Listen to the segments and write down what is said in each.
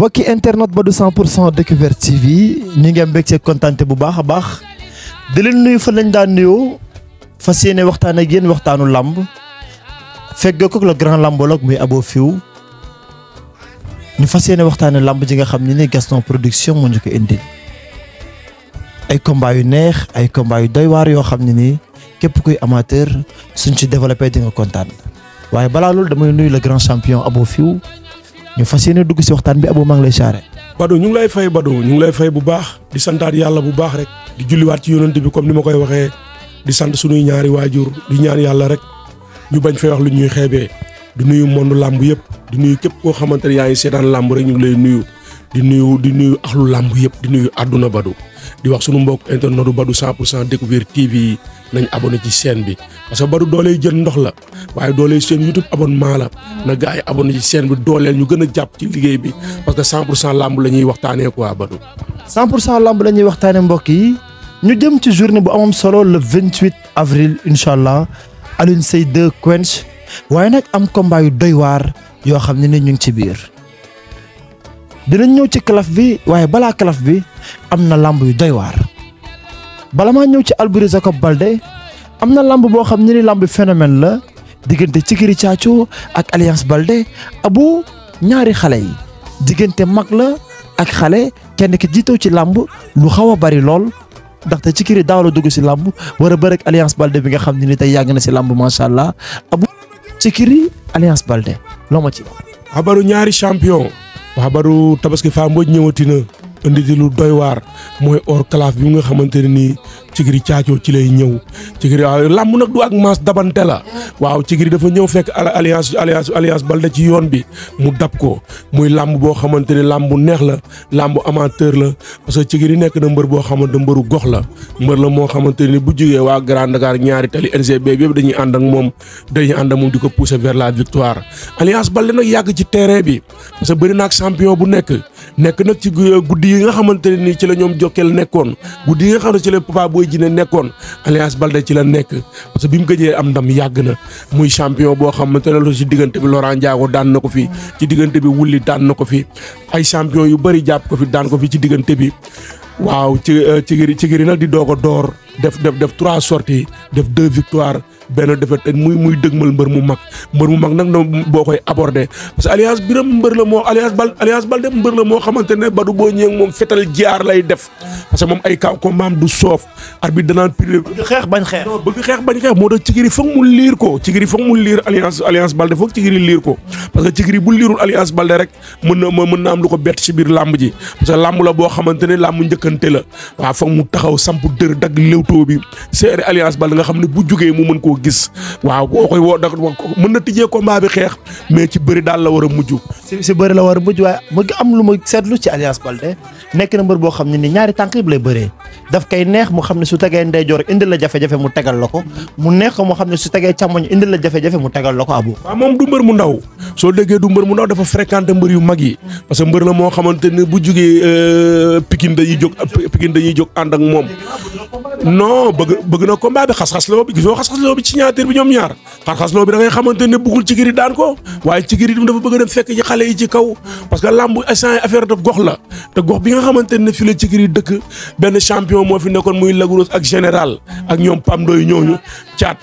mbokki internet ba du 100 pour cent découverte TV ñu ngi am mbégte kontante bu baax a baax di leen nuyu fa lañ daan nuyoo fas yéene waxtaan ak yéen waxtaanu làmb fekk ko le grand lambologue muy Abo Fiw ñu fas yéene waxtaane làmb ji nga xam ne ni Gaston production moo ñu ko indil ay combat yu neex ay combat yu doy waar yoo xam ne nii képp kuy amateur suñ ci développé di nga kontaan waaye balaa loolu damay nuyu le grand champion Abo Fiw ñu fas yéene dugg si waxtaan bi Abo maa ngi lay charré. Badou ñu ngi lay fay Badou ñu ngi lay fay bu baax di santaat yàlla bu baax rek di julliwaat ci yonent bi comme ni ma koy waxee di sant sunuy ñaari waajur di ñaan yàlla rek ñu bañ fay wax lu ñuy xeebee di nuyu monde làmb yëpp di nuyu képp koo xamante ne yaa ngi seetaan làmb rek ñu ngi lay nuyu di nuyu di nuyu axlu làmb yëpp di nuyu àdduna Badou di wax sunu mbokk internetu Badou 100 pour cent découverte TV yi nañ abonné ci chaîne bi parce que Badou dooley jël ndox la waaye dooley seen YouTube abonnement la na gars yi abonné ci chaîne bi dooleel ñu gën a jàpp ci liggéey bi parce que 100 pour cent làmb la ñuy waxtaanee quoi Badou. 100 pour cent lamb la ñuy waxtaane mbokk yi ñu jëm ci journée bu amam solo le 28 avril incha allah Alioune Seye 2 Quench waaye nag am combat yu doy waar yoo xam ne ni ñu ngi ci biir dinañ ñëw ci calaf bi waaye balaa calaf bi am na lamb yu doy waar bala maa ñëw ci Alboury Jacob Baldé am na lamb boo xam ne ni lamb phénomène la diggante Cikiri Caaco ak Alliance Baldé abu ñaari xale yi diggante mag la ak xale kenn ki jiitoo ci làmb lu xaw a bari lool ndaxte Cikiri daaw la dugg si làmb war a bëre ak Alliance Baldé bi nga xam ne ni tey yàgg na si làmb macha allah abu Cikiri Alliance Baldé loo ma ci wax. xabaru ñaari champion xabaru tabaski faa mbooj ñëwati na indi di lu doy waar mooy or calaf bi nga xamante ne nii Cikiri caacoo ci lay ñëw Cikiri waaw làmb nag du ak maas dabante la waaw Cikiri dafa ñëw fekk alliance alliance alliance Baldé ci yoon bi mu dab ko muy làmb boo xamante ne làmb bu neex la làmb amateur la parce que Cikiri nekk na mbër boo xamante mbëru gox la mbër la moo xamante ne bu jógee waa Grand Dakar ñaari tali NGB bi yëpp dañuy ànd ak moom dañuy ànd ak moom di ko pousser vers la victoire alliance Baldé nag yàgg ci terrain bi parce que bëri na ak champion bu nekk nekk nag ci guddi yi nga xamante ne nii ci la ñoom Jokkel nekkoon guddi yi nga xam ne ci la Papa Boy Djiné nekkoon Alliance Baldé ci la nekk parce que bi mu gëjee am ndam yàgg na muy champion boo xamante ne lu ci diggante bi Laurent Ndiago daan na ko fi ci diggante bi Wulli daan na ko fi ay champion yu bëri jàpp ko fi daan ko fi ci diggante bi waaw ci Cikiri Cikiri nag di doog a door def def def trois sorties def deux victoires benn défaite muy muy dëgmal mbër mu mag mbër mu mag nag no boo koy aborder parce que alliance biram mbër la moo alliance bal alliance Baldé mbër la moo xamante ne Badou boo ñëwee moom fetal jaar lay def parce que moom ay kaw combat am du soof arbitre danaan piré bëgg xeex bañ xeex. bëgg xeex bañ xeex moo tax Cikiri foog mu liir ko Cikiri foog mu liir alliance alliance Baldé foog Cikiri liir ko parce que Cikiri bu liirul alliance Baldé rek mën na mën na am lu ko bett ci biir làmb ji parce que làmb la boo xamante ne làmb njëkkante la waaw foog mu taxaw samp dër dagg léwtoo bi seere alliance Baldé nga xam ne bu jógee mu mën koo gis waaw boo koy woo da mën na tijjee combat bi xeex mais ci bëri daal la war a mujj si si bëri la war a mujj waaye mu ngi am lu ma seetlu ci Alliance Baldé nekk na mbër boo xam ne ni ñaari tànk yëpp lay bëree daf koy neex mu xam ne su tegee ndeyjoor indil la jafe-jafe mu tegal la ko mu neex ko mu xam ne su tegee càmmoñ indil la jafe-jafe mu tegal la ko abu waaw moom du mbër mu ndaw soo déggee du mbër mu ndaw dafa fréquenté mbër yu mag yi parce que mbër la moo xamante ne bu jugee Pikine dañuy jóg Pikine dañuy jóg ànd ak moom non bëgg bëgg na combat bi xas-xas loo bi gisoo xas-xas loo bi ci ñaatiir bi ñoom ñaar xas-xas loo bi da ngay xamante ne bëggul Cikiri daan ko waaye Cikiri dafa bëgg a dem fekk ci xale yi ci kaw parce que làmb instant affaire de gox la te gox bi nga xamante ne fi la Cikiri dëkk benn champion moo fi nekkoon muy Lagros ak général ak ñoom Pam Doy ñooñu caat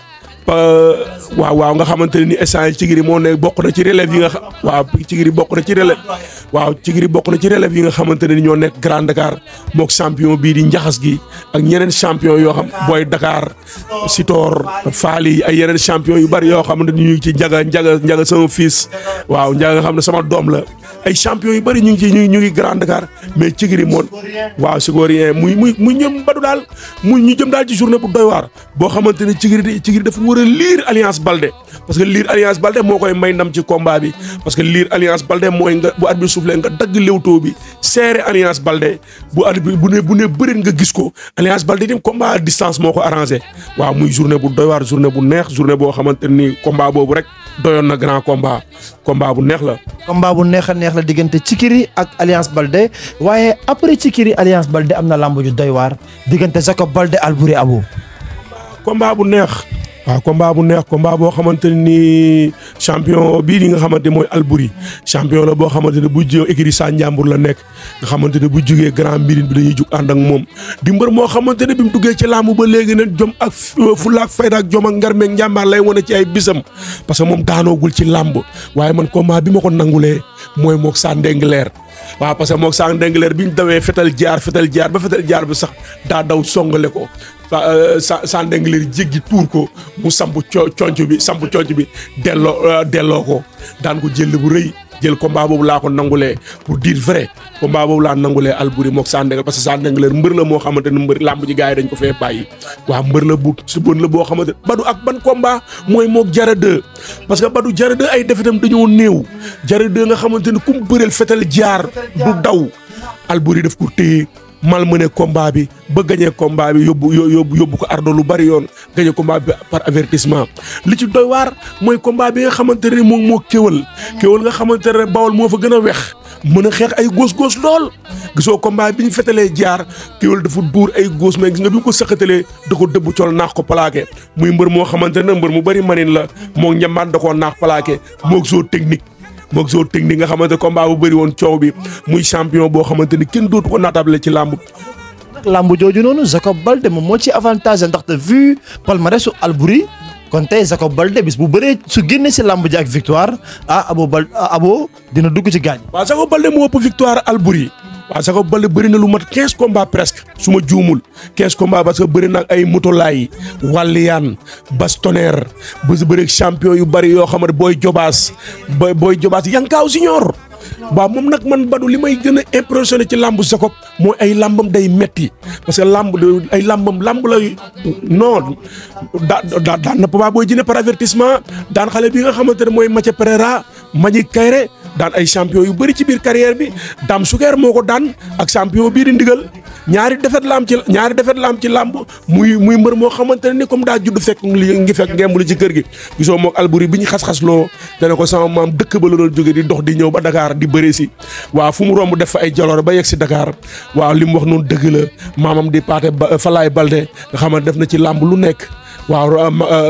waaw waaw nga xamante ne ni instant Cikiri moo ne bokk na ci relève yi nga xam waaw Cikiri bokk na ci relève waaw Cikiri bokk na ci relève yi nga xamante ne ni ñoo nekk Grand Dakar mook champion bii di njaxas gi ak ñeneen champion yoo xam booy Dakar Sitor Faali ay yeneen champion yu bari yoo xamante ni ñu ngi ci njaga njaga njaga sama fils waaw njaga nga xam ne sama doom la ay champion yu bari ñu ngi ci ñu ngi ñu ngi Grand Dakar mais Cikiri moom waaw Sigorien muy muy muy ñëm badu daal muy ñu jëm daal ci journée bu doy waar boo xamante ne Cikiri Cikiri dafa war a liir Alliance Baldé parce que liir Alliance Baldé moo koy may ndam ci combat bi parce que liir Alliance Baldé mooy nga bu arbitre soufflé nga dagg léwtoo bi serré Alliance Baldé bu arbitre bu ne bu ne bëreet nga gis ko Alliance Baldé dem combat à distance moo ko arrangé waaw muy journée bu doy waar journée bu neex journée boo xamante ni combat boobu rek doyoon na grand combat combat bu neex la. combat bu neex a neex la diggante Cikiri ak Alliance Baldé waaye après Cikiri Alliance Baldé am na lamb ju doy waar diggante Jacob Baldé Alboury Abo. combat bu neex waaw combat bu neex combat boo xamante ni champion bii di nga xamante mooy Albouri champion la boo xamante ne bu jë écurie Sa Ndiambour la nekk nga xamante ne bu jugee grand mbirine bi dañuy jug ànd ak moom di mbër moo xamante ne bi mu duggee ci làmb ba léegi nag jom ak fulla ak fayda ak jom ak ngar meeg njàmbaar lay wane ci ay bisam parce que moom daanoogul ci làmb waaye man combat bi ma ko nangulee mooy moog Sa Ndengleer waaw parce que moog Sa Ndengleer bi ñu dawee fetal jaar fetal jaar ba fetal jaar bi sax daa daw songale ko sa sa ndengleer jéggi tuur ko mu samp co conc bi samp conc bi delloo delloo ko daan ko jël bu rëy jël combat boobu laa ko nangulee pour dire vrai combat boobu laa nangulee Albouri moog sa ndengleer parce que sa ndengleer mbër la moo xamante ne mbër làmb ji gars yi dañ ko fee bàyyi waaw mbër la bu su bon la boo xamante badu ak ban combat mooy moog jara deux parce que badu jara deux ay defetam dañoo néew jara deux nga xamante ne ku mu bëreel fetal jaar du daw Albouri daf ko téye mal mëne combat bi ba gagné combat bi yóbbu yóbbu yóbbu ko ardo lu bari yoon gagné combat bi par avertissement li ci doy waar mooy combat bi nga xamante ne moom moo kéwal kéwal nga xamante ne bawol moo fa gën a wex mën a xeex ay góos góos lool gisoo combat bi ñu fetalee jaar kéwal dafa duur ay góos mais gis nga bi ñu ko sëqatalee da ko dëbb col naax ko plaqué muy mbër moo xamante ne mbër mu bari manin la moo njambaan da koo naax plaqué moog zoo technique moog zoo technique nga xamante combat bu bëri woon coow bi muy champion boo xamante ni kenn dootu ko naatable ci làmb. nag làmb jooju noonu Jacob Balde moom moo ci avantage ndaxte vu palmarès su Albouri kon tey Jacob Balde bis bu bëree su génnee si làmb ji ak victoire ah abo bal abo dina dugg ci gaañ. waaw Jacob Balde moo ëpp victoire Albouri waaw Jacob Balde bëri na lu mat quinze combats presque su ma juumul quinze combats parce que bëri na ak ay motolaay wàlliyaan bastonnaire ba si bëri champion yu bëri yoo xam ne booy jobaas booy booy jobaas yankaaw siñoor waaw moom nag man badu li may gën a impressionné ci làmb Jacob mooy ay làmbam day metti parce que làmb ay làmbam làmb la non daa daa daan na Papa Boy Djiné par avertissement daan xale bi nga xamante ne mooy Mathia Pereira Mbagnick Kaïré daan ay champion yu bëri ci biir carrière bi Dame Souguer moo ko daan ak champion bii di ndigal ñaari defet la am ci ñaari defet la am ci làmb muy muy mbër moo xamante ne ni comme daa judd fekk li ngi fekk ngemb li ci kër gi gisoo mook Albouri bi ñu xas-xas loo dana ko sama maam dëkk ba la doon jóge di dox di ñëw ba Dakar di bëri si waaw fu mu romb def fa ay jaloor ba yegg si Dakar waaw li mu wax noonu dëgg la maamam di paate Falaay Balde nga xamante def na ci làmb lu nekk waaw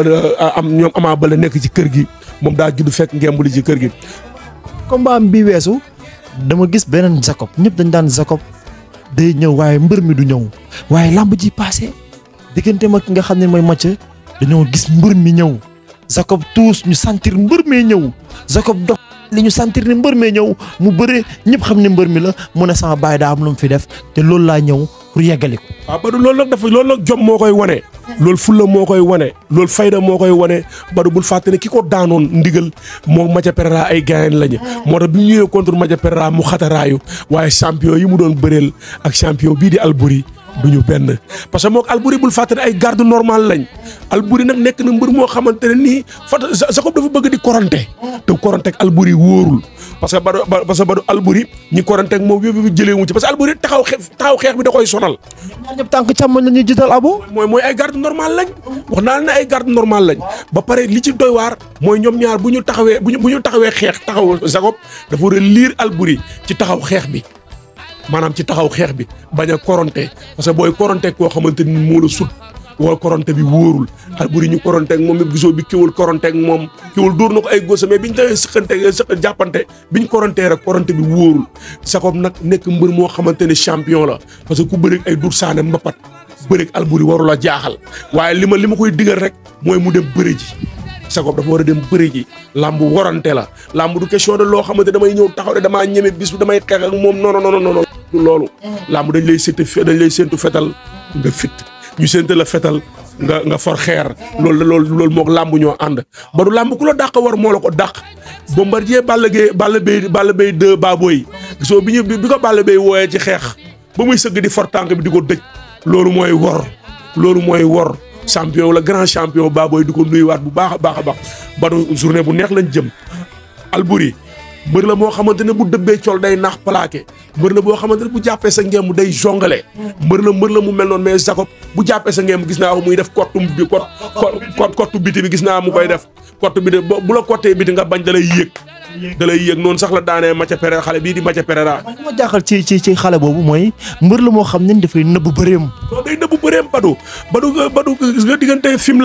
am ñoom Ama Balde nekk ci kër gi moom daa judd fekk ngemb li ci kër gi combat bi weesu dama gis beneen Jacob ñëpp dañ daan Jacob day ñëw waaye mbër mi du ñëw waaye làmb ji passé diggante ma ki nga xam ne mooy Mathia dañoo gis mbër mi ñëw Jacob tuus ñu sentir mbër mee ñëw Jacob dox li ñu sentir ni mbër mee ñëw mu bëre ñëpp xam ne mbër mi la mu ne sama baay daa am lu mu fi def te loolu laa ñëw pour yeggali ko. waaw Badou loolu nag dafa loolu nag jom moo koy wane. loolu fulla moo koy wane loolu fayda moo koy wane Badou bul fàtte ne ki ko daanoon ndigal moo Mathia Pereira ay gaayen lañu. moo tax bi ñu ñëwee contre Mathia Pereira mu xataraayu waaye champion yi mu doon bëreel ak champion bii di Albouri du ñu benn parce que moog Albouri bul fàtte ne ay garde normal lañ Albouri nag nekk na mbër moo xamante ne nii fat Jacob dafa bëgg di koronte te koronte ak Albouri wóorul parce que Badou parce que Badou Albouri ñi koronte ak moom yëpp jëlee wu ci parce que Albouri taxaw xeex taxaw xeex bi da koy sonal. ñaar ñëpp tànk càmmoñ la ñuy jiital abo. mooy mooy ay garde normal lañ wax naa ne ay garde normal lañ ba pare li ci doy waar mooy ñoom ñaar bu ñu taxawee bu ñu bu ñu taxawee xeex taxaw Jacob dafa war a liir Albouri ci taxaw xeex bi. maanaam ci taxaw xeex bi bañ a koronte parce que booy koronte koo xamante ni moo la sut wala koronte bi wóorul Albouri ñu koronte ak moom it gisoo bi kéwul koronte ak moom kéwul dóor na ko ay góosa mais biñ tawee sëqante sëq jàppante biñ korontee rek koronte bi wóorul Jacob nag nekk mbër moo xamante ne champion la parce que ku bëreeg ay dur saane mbapat bëreeg Albouri warul a jaaxal waaye li ma li ma koy digal rek mooy mu dem bëre ji Jacob dafa war a dem bëri ji làmb warante la làmb du question de loo xamante damay ñëw taxaw de damaa ñeme bis damay xeex ak moom non non non non du loolu. làmb dañ lay séntu dañ lay séntu fetal nga fit ñu séntu la fetal nga nga for xeer loolu loolu loolu moog làmb ñoo ànd ba du làmb ku la dàq war moo la ko dàq. Bombardier Balla Gaye Balla Gaye Balla Gaye 2 Baboy gisoo bi ñu bi ko Balla Gaye wooyee ci xeex ba muy sëgg di for tànk bi di ko dëj loolu mooy wor loolu mooy wor. champion la grand champion Baboy di ko nuyuwaat bu baax a baax a baax Badou journée bu neex lañ jëm Albouri mbër la moo xamante ne bu dëbbee col day naax plaqué mbër la boo xamante ne bu jàppee sa ngeem day jongale mbër la mbër la mu mel noonu mais Jacob bu jàppee sa ngeem gis naa ko muy def kottu bi kot kot kottu biti bi gis naa mu koy def kottu biti bu la kottee biti nga bañ da lay yéeg da lay yéeg noonu sax la daanee Mathia Pereira xale bii di Mathia Pereira man li ma jaaxal ci ci ci xale boobu mooy mbër la moo xam ne dafay nëbbu bëreem. non day nëbbu bëreem Badou Badou Badou gis nga diggante Fimela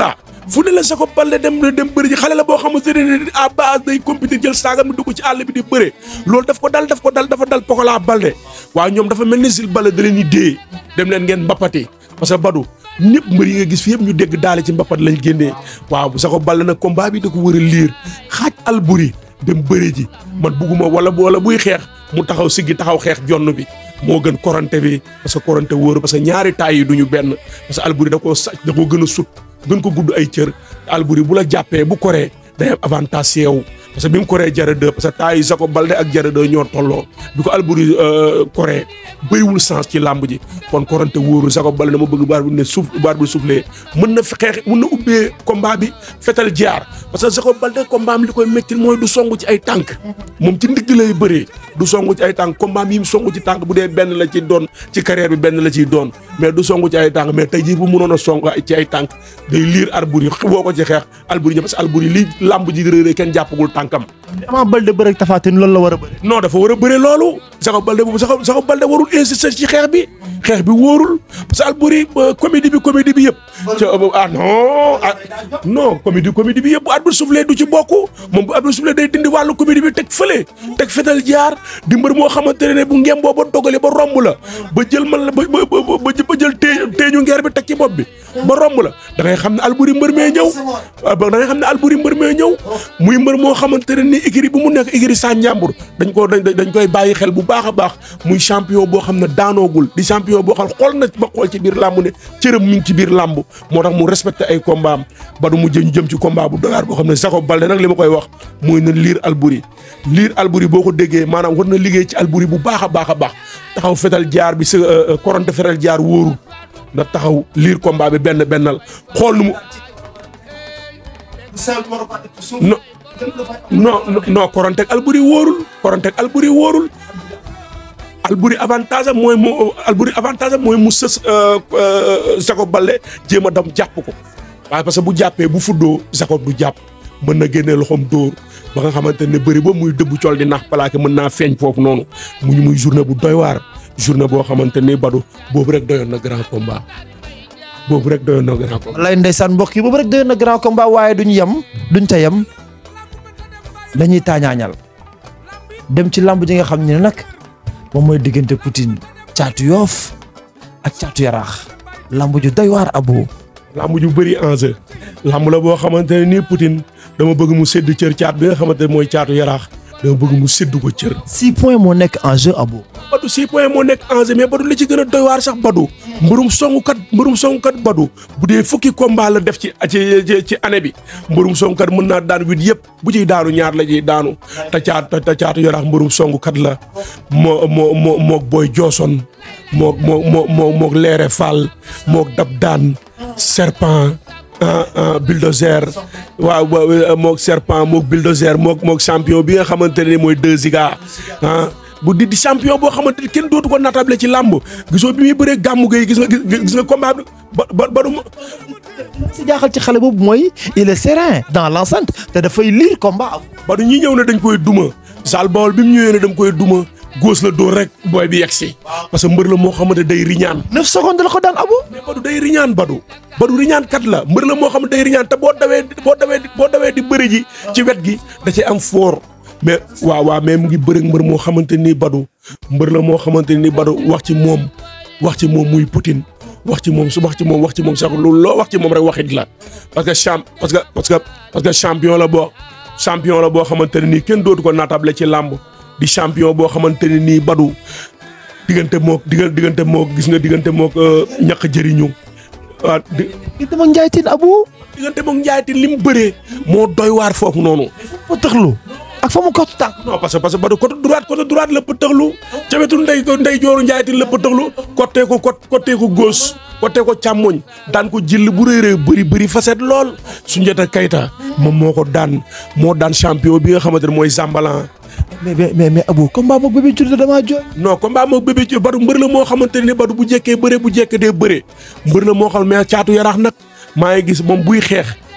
fu ne la Jacob Baldé dem dem bëri ji xale la boo xamante ne à base day compétir jël saagam mi dugg ci àll bi di bëre loolu daf ko dal daf ko dal dafa dal Pokola Baldé waaw ñoom dafa mel ni Jules Baldé da leen di dee dem leen ngeen mbappati parce que Badou ñëpp mbër yi nga gis fi yëpp ñu dégg daale ci mbappat lañ génnee waaw Jacob Baldé nag combat bi da ko war a liir xaaj Alboury dem bëri ji man bugguma wala wala buy xeex mu taxaw siggi taxaw xeex jonn bi moo gën korante bi parce que korante wóoru parce que ñaari taay yi duñu benn parce que Alboury da koo sàcc da koo gën a sut gën ko gudd ay cër Alboury bu la jàppee bu koree day am avantage si yow parce que bi mu koree Jara 2 parce que taay yi Jacob Baldé ak Jara 2 ñoo tolloo bi ko Alboury koree bëriwul sens ci làmb ji kon korante wóoru Jacob Baldé dama bëgg baar bi ne suuf baar bi soufflé mën na fi xeex mën na ubbee combat bi fetal jaar parce que Jacob Baldé combat am li koy métti mooy du songu ci ay tànk moom ci ndigg lay bëree du songu ci ay tànk combat yi mu songu ci tànk bu dee benn la ci doon ci carrière bi benn la ciy doon mais du songu ci ay tànk mais tey jii bu mënoon a song ci ay tànk day liir Alboury woo ko ci xeex Alboury ñëw parce que Alboury li làmb ji réeré kenn jàppagul tànkam Ama Baldé bëre ak Tapha Tine loolu la war a bëri. non dafa war a bëre loolu Jacob Baldé boobu Jacob Jacob Baldé warul insister ci xeex bi xeex bi wóorul parce que Alboury comédie bi comédie bi yëpp ah non ah non comédie comédie bi yëpp bu arbitre soufflé du ci bokk moom bu arbitre soufflé day dindi wàllu comédie bi teg fële teg fetal jaar di mbër moo xamante ne bu ngem boo ba dogale ba romb la ba jël man la ba ba ba jël tee teeñu ngeer bi teg ci bopp bi ba romb la da ngay xam ne Alboury mbër mee ñëw da ngay xam ne Alboury mbër mee ñëw muy mbër moo xamante ne ni écurie bu mu nekk écurie sa njàmbur dañ ko dañ koy bàyyi xel bu baax a baax muy champion boo xam ne daanoogul di champion boo xam xool na ba xool ci biir làmb ne cërëm mi ngi ci biir làmb moo tax mu respecté ay combat am ba du mu jëm jëm ci combat bu doyaar boo xam ne Jacob Baldé nag li ma koy wax mooy na liir Alboury liir Alboury boo ko déggee maanaam war na liggéey ci Alboury bu baax a baax a baax taxaw fetal jaar bi sa koronte fetal jaar wóorul na taxaw liir combat bi benn bennal xool nu mu non non non koronteeg Alboury wóorul koronteeg Alboury wóorul Alboury avantage am mooy mu Alboury avantage am mooy mu sës Jacob Baldé jéem a dem jàpp ko waaye parce que bu jàppee bu fuddoo Jacob du jàpp mën na génnee loxoom dóor ba nga xamante ne bëri ba muy dëbb col di nax plaqué mën naa feeñ foofu noonu mu ñu muy journée bu doy waar journée boo xamante ni Badou boobu rek doyoon na grand combat boobu rek doyoon na grand combat. lay ndeysaan mbokk yi boobu rek doyoon na grand combat waaye duñ yem duñ ca yem dañuy taañaañal dem ci lamb ji nga xam ne nag moom mooy diggante Poutine caatu yoof ak caatu yaraax lamb ju doy waar abu lamb ju bëri enjeu lamb la boo xamante ne nii Poutine dama bëgg mu sédd cër caat bi nga xamante ne mooy caatu yaraax dama bëgg mu sédd ko cër. six points moo nekk en jeu abu Badou six points moo nekk enjeu mais Badou li ci gën a doy waar sax Badou mbërum songukat mbërum songukat Badou bu dee fukki combat la def ci ci ci année bi mbërum songukat mën naa daan huit yëpp bu ciy daanu ñaar la ciy daanu te caatu te caatu yaraax mbërum songukat la moo moo moo moog Boy Johnson moog moo moo moo moog Leere Fall moog Dab Daan Serpent bulldozer waaw moog serpent moog bulldozer moog moog champion bi nga xamante ne mooy deux ziga ah bu di di champion boo xamante ni kenn dootu ko natable ci làmb gisoo bi muy bëree gàmmu gay gis nga gis nga combat bi ba ba ba du si jaaxal ci xale boobu mooy il est serein dans l'enceinte te dafay lire combat ba du ñi ñëw ne dañ koy duma Sall Bawol bi mu ñëwee ne dañ koy duma góos la dóor rek booy bi yegsi parce que mbër la moo xamante day riñaan neuf secondes la ko daan abu mais Badou day riñaan Badou Badou riñaan kat la mbër la moo xam ne day riñaan te boo dawee boo dawee boo dawee di bëri ji ci wet gi da cay am foor mais waaw waaw mais mu ngi bëri mbër moo xamante ni Badou mbër la moo xamante ni Badou wax ci moom wax ci moom muy Poutine wax ci moom su wax ci moom wax ci moom sax loolu loo wax ci moom rek waxit la parce que champ parce que parce que parce que champion la boo champion la boo xamante ne nii kenn dootu ko naatable ci làmb di champion boo xamante ne nii Badou diggante mook diggante mook gis nga diggante mook ñaq jëriñu waaw di diggante mook Ndiaye Tine abu diggante mook Ndiaye Tine li mu bëree moo doy waar foofu noonu fa tëxlu ak fa mu kottu tànk non parce que parce que Badou côté droite côté droite la pëtëxlu ca wetu ndey ndey jooru Ndiaye Tine la pëtëxlu côté ko côté ko gauche côté ko càmmoñ daan ko jël bu réeree bëri bëri facette lool Soundiata Keita moom moo ko daan moo daan champion bi nga xamante ne mooy Zambalan mais mais mais Abou combat moog bébé Diouldé damaa jooy. non combat moog bébé Diouldé Badou mbër la moo xamante ne Badou bu jekkee bëre bu jekkee dee bëre mbër la moo xam mais caatu yaraax nag maa ngi gis moom buy xeex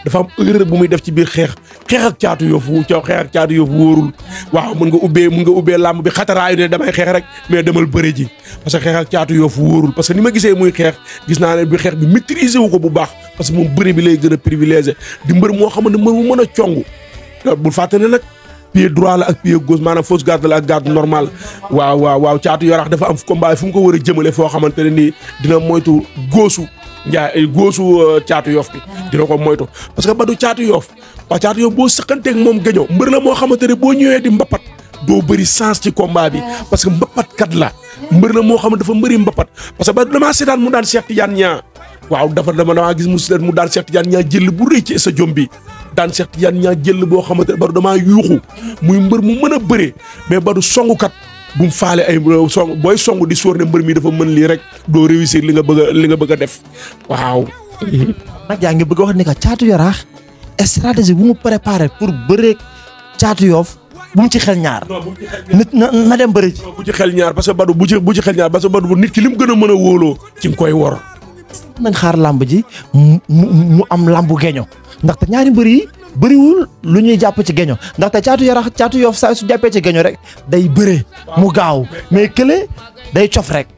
dafa am erreur bu muy def ci biir xeex xeex ak caatu yoof wu ca xeex ak caatu yoof wóorul waaw mën nga ubbee mën nga ubbee làmb bi xataraayu ne damay xeex rek mais demal bëre ji parce que xeex ak caatu yoof wóorul parce que ni ma gisee muy xeex gis naa ne bi xeex bi maîtriser wu ko bu baax parce que moom bëre bi lay gën a privilégié di mbër moo xamante mbër mu mën a cong bul fàtte ne nag pied droit la ak pied gauche maanaam fausse garde la ak garde normal waaw waaw waaw caatu yaraax dafa am combat fu mu ko war a jëmale foo xamante ne nii dina moytu góosu njaay góosu caatu yoof bi dina ko moytu parce que badu caatu yoof waa caatu yoof boo sëqanteeg moom gaño mbër la moo xamante ne boo ñëwee di mbapat doo bëri sens ci combat bi parce que mbapat kat la mbër la moo xam ne dafa mbëri mbapat parce que ba damaa seetaan mu daan Cheikh Tidiane ñaa waaw dafa dama damaa gis mu seetaan mu daan Cheikh Tidiane ñaa jël bu rëy ci sa jom bi daan Cheikh Tidiane ñaa jël boo xamante ne badu damaa yuuxu muy mbër mu mën a bëree mais badu songukat bu mu faale ay song booy song di sóor ne mbër mi dafa mën lii rek doo réussir li nga bëgg a li nga bëgg a def waaw. nag yaa ngi bëgg a wax ni que caatu yaraax stratégie bu mu préparé pour bëreeg caatu yoof bu mu ci xel ñaar. nit na na dem bëri ci. bu ci xel ñaar parce que badu bu ci bu ci xel ñaar parce que badu nit ki li mu gën a mën a wóoloo ci nga koy wor. nañ xaar làmb ji mu mu am làmbu geño ndaxte ñaari mbër yi bëriwul lu ñuy jàpp ci geño ndaxte caatu yarax caatu yoof saa su jàppee ci geño rek day bëre mu gaaw mais kële day cof rek.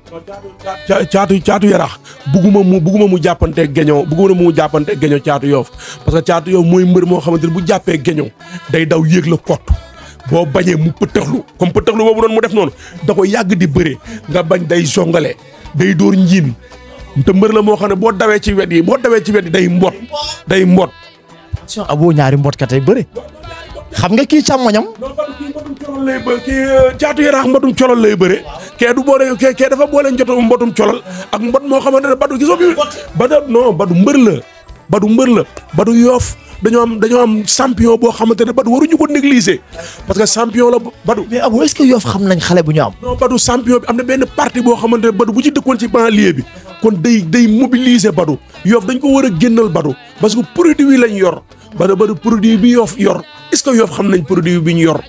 caatu caatu yarax bugguma mu bugguma mu jàppanteeg geño bugguma mu jàppanteeg geño caatu yoof parce que caatu yoof mooy mbër moo xamante ne bu jàppee geño day daw yéeg la kott boo bañee mu pëtëxlu comme pëtëxlu boobu noonu mu def noonu da ko yàgg di bëre nga bañ day jongale day dóor njiin te mbër la moo xam ne boo dawee ci wet yi boo dawee ci wet yi day mbot day mbot. attention aboo ñaari mbot ka tey bëre xam nga kii càmmoñam. non Badou kii mbotum colol lay bë kii caatu yaraax mbotum colol lay bëre. kee du boole kee kee dafa boole njoto mbotum colol ak mbot moo xamante ne Badou gisoo bi Badou non Badou mbër la Badou mbër la Badou yoof dañoo am dañoo am champion boo xamante ne Badou waruñu ko négliger parce que champion la Badou. mais aboo est-ce que yoof xam nañ xale bu ñu am. non Badou champion bi am na benn parti boo xamante ne Badou bu ci dëkkoon ci banlieue bi kon day day mobiliser Badou yoof dañ ko war a génnal Badou parce que produit yi lañ yor Badou Badou produit bi yoof yor est-ce que yoof xam nañ produit bi ñu yor.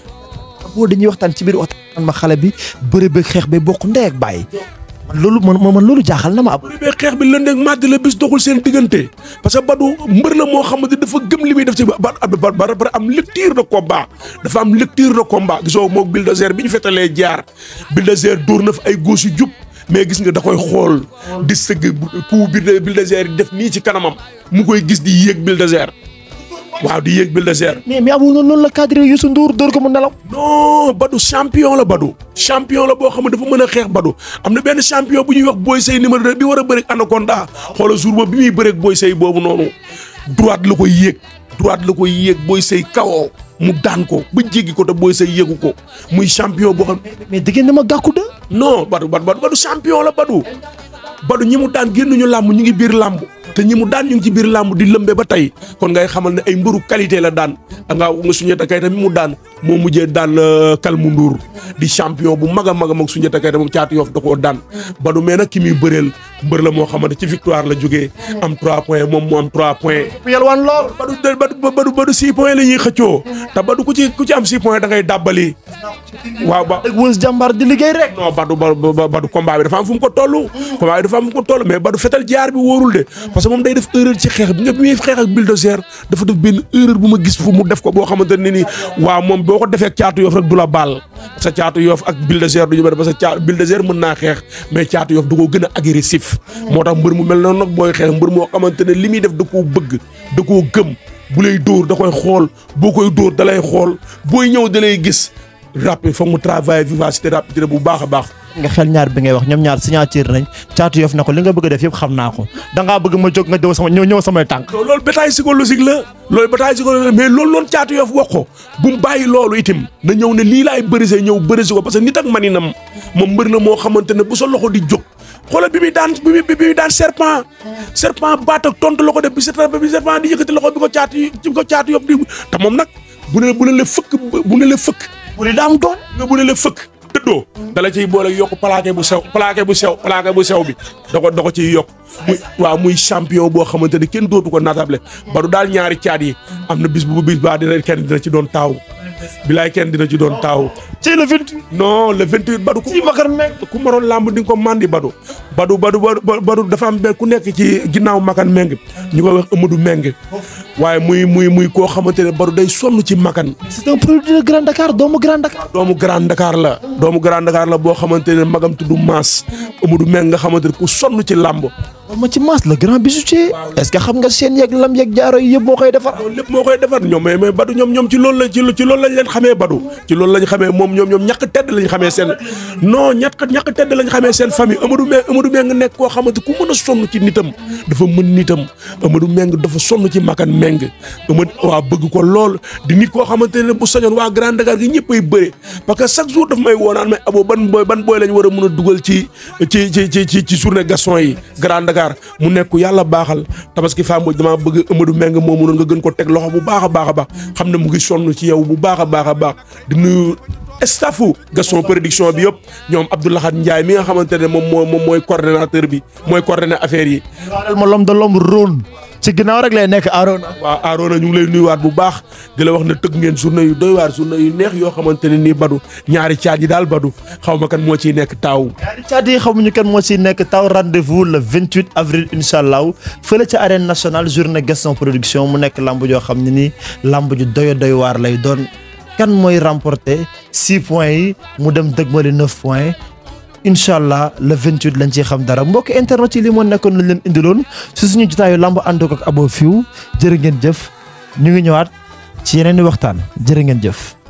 aboo dañuy waxtaan ci biir waxtaan ma xale bi bëre beeg xeex ba bokk ndey ak bàyyi man loolu man man loolu jaaxal na ma ab. bëre beeg xeex bi lëndëg màdd la bis doxul seen diggante parce que Badou mbër la moo xamante dafa gëm li muy def ci ba ba ba ba am lecture de combat dafa am lecture de combat gisoo moog Bulldozer bi ñu fetalee jaar Bulldozer dóor na fa ay góos yu jub. mais gis nga da koy xool di sëgg ku Bulldozer yi def nii ci kanamam mu koy gis di yéeg Bulldozer waaw di yéeg Bulldozer. mais mais abul noonu la cadré Youssou Ndour dóor ko mu nelaw. non Badou champion la Badou. champion la boo xam ne dafa mën a xeex Badou am na benn champion bu ñuy wax Boy Sey numéro 2 bi war a bëreeg Anaconda xoolal jour boobu bi muy bëreeg Boy Sey boobu noonu droite la koy yéeg droite la koy yéeg Boy Sey kawoo mu daan ko ba jéggi ko te Boy Sey yéegu ko muy champion boo xam. mais dégg ma gàkku de. non Badou Badou Badou champion la Badou Badou ñi mu daan génnuñu làmb ñu ngi biir làmb te ñi mu daan ñu ngi ci biir làmb di lëmbe ba tey kon ngay xamal ne ay mbëru qualité la daan nga nga Soundiata Keita mi mu daan moo mujjee daan Kalmu Ndour di champion bu mag a mag a mag Soundiata Keita moom caatu yoof da koo daan Badou mais nag ki muy bëreel mbër la moo xamante ci victoire la jógee am 3 points moom mu am 3 points. yalwaan lool. Badou Badou Badou Badou 6 points la ñuy xëccoo te Badou ku ci ku ci am 6 points da ngay dàbbali waaw ba. dëgg wës jàmbaar di liggéey rek. non Badou Badou Badou combat bi dafa am fu mu ko toll. combat bi dafa am fu mu ko toll mais Badou fetal jaar bi wóorul de parce que moom day def erreur ci xeex bi nga bi muy xeex ak Bulldozer dafa def benn erreur bu ma gis fu mu def ko boo xamante ne ni waaw moom boo ko defee caatu yoof rek du la baal sa caatu yoof ak Bulldozer du ñu bëri parce que caa Bulldozer mën naa xeex mais caatu yoof du ko gën a agressif. moo tax mbër mu mel noonu nag booy xeex mbër moo xamante ne li muy def da koo bëgg da koo gëm bu lay dóor da koy xool boo koy dóor da lay xool booy ñëw da lay gis rapide foog mu travailler vivacité rapidité bu baax a baax. nga xel ñaar bi ngay wax ñoom ñaar signature nañ caatu yof na ko li nga bëgg a def yëpp xam naa ko dangaa bëgg ma jóg nga ñëw sama ñëw ñëw samay tànk. loolu bataille psychologique la loolu bataille psychologique la mais loolu noonu caatu yof wax ko bu mu bàyyi loolu itam na ñëw ne lii laay bërisee ñëw bërisi ko parce que nit ak maninam moom mbër na moo xamante ne bu sa loxo di jóg xoolal bi muy daan bi muy bi muy daan serpent serpent baat ak tontu la ko def bi serpent bi serpent di yëkkati loxo bi ko caatu yi bi ko caatu yof di te moom nag bu ne bu ne la fëkk bu ne la fëkk bu dee daa am doon. nga bu ne la fëkk tëddoo dala ciy boole yokk plaqué bu sew plaqué bu sew plaqué bu sew bi da ko da ko ciy yokk muy waaw muy champion boo xamante ni kenn dootu ko natable ba du daal ñaari caat yi am na bis bu bis baa dina kenn dina ci doon taaw bilaay kenn dina ci doon taaw ci le 28 non le 28 badu ku ci Makar Meng ku maroon làmb di nga ko mandi badu badu badu badu badu dafa am benn ku nekk ci ginnaaw makan meng ñu koy wax Amadou Meng waaye muy muy muy koo xamante ne badu day sonn ci makan c'est un produit de Grand Dakar doomu Grand Dakar doomu Grand Dakar la doomu Grand Dakar la boo xamante ne magam tudd Maas Amadou Meng nga xamante ne ku sonn ci làmb ma ci maas le grand bijoutier est-ce que xam nga seen yeeg lam yeeg jaaro yi yëpp moo koy defar loolu lépp moo koy defar ñoom mais mais badu ñoom ñoom ci loolu la ci ci loolu lañ leen xamee badu ci loolu lañ xamee moom ñoom ñoom ñàkk tedd lañ xamee seen non ñàkk ñàkk tedd lañ xamee seen famille Amadou Meng Amadou Meng nga nekk koo xamante ku mën a sonn ci nitam dafa mën nitam Amadou Meng dafa sonn ci makan Meng Amadou waa bëgg ko lool di nit koo xamante ne bu sañoon waa Grand Dakar gi ñëpp ay bëre parce que chaque jour daf may woonaan mais abo ban booy ban booy lañ war a mën a dugal ci ci ci ci ci ci journée Gaston yi Grand Dakar mu nekk yàlla baaxal tabaski femme boobu damaa bëgg Amadou Meng moomu noonu nga gën ko teg loxo bu baax a baax a baax xam ne mu ngi sonn ci yow bu baax a baax a baax di nuyu staffu Gaston production bi yëpp ñoom Abdoulahat Ndiaye mi nga xamante ne moom moo moom mooy coordonnateur bi mooy coordonné affaire yi. waaw ma lom de lomb róon ci ginnaaw rek lay nekk Arona. waaw Arona ñu ngi lay nuyuwaat bu baax di la wax ne tëgg ngeen journée yu doy waar journée yu neex yoo xamante ne nii badu ñaari caaj yi daal badu xaw ma kan moo ciy nekk taaw. ñaari caat yi xamuñu kan moo ciy nekk taw rendez-vous le 28 avril incha allah fële ca arène nationale journée Gaston production mu nekk lamb joo xam ne nii lamb ju doyo doy waar lay doon kan mooy remporter 6 points yi mu dem dëgmali 9 points. incha allah le 28 lañ ciy xam dara mbokk internet yi li moo nekkoon lañ leen indiloon si suñu jotaayu lamb ànd ko ak Abo Fiw jërë ngeen jëf ñu ngi ñëwaat ci yeneen i waxtaan jërë ngeen jëf.